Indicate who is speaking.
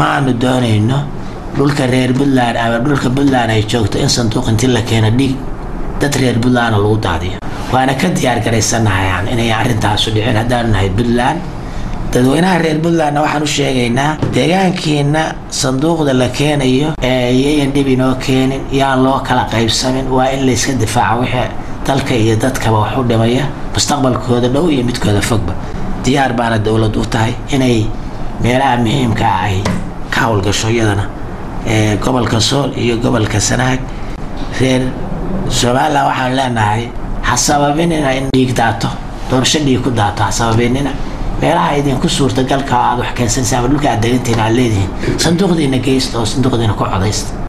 Speaker 1: maanu doonayno dhulka reer puntland ama dhulka puntland ay joogto in sanduuq intii la keeno dhiig dad reer puntlandna lagu daadiyo waana ka diyaar garaysanahay inay arrintaasu dhicin haddaanu nahay puntland dadweynaha reer puntlandna waxaan u sheegaynaa deegaankiina sanduuqda la keenayo yayan dhib inoo keenin yaan loo kala qaybsamin waa in layska difaaco wixii dalka iyo dadkaba wax u dhimaya mustaqbalkooda dhow iyo midkooda fogba diyaar baana dowlad u tahay inay meelaha muhiimka ah ay ka howlgasho iyadana gobolka sool iyo gobolka sanaag reer somalilan waxaan leenahay ha sababinina in dhiig daato doorasho dhiig ku daato ha sababinina meelaha idinku suurtagalka aad wax keensanaysa ama dhulka aad degantihin aad leedihiin sanduuqdiina geysta oo sanduuqdiina ku codaysta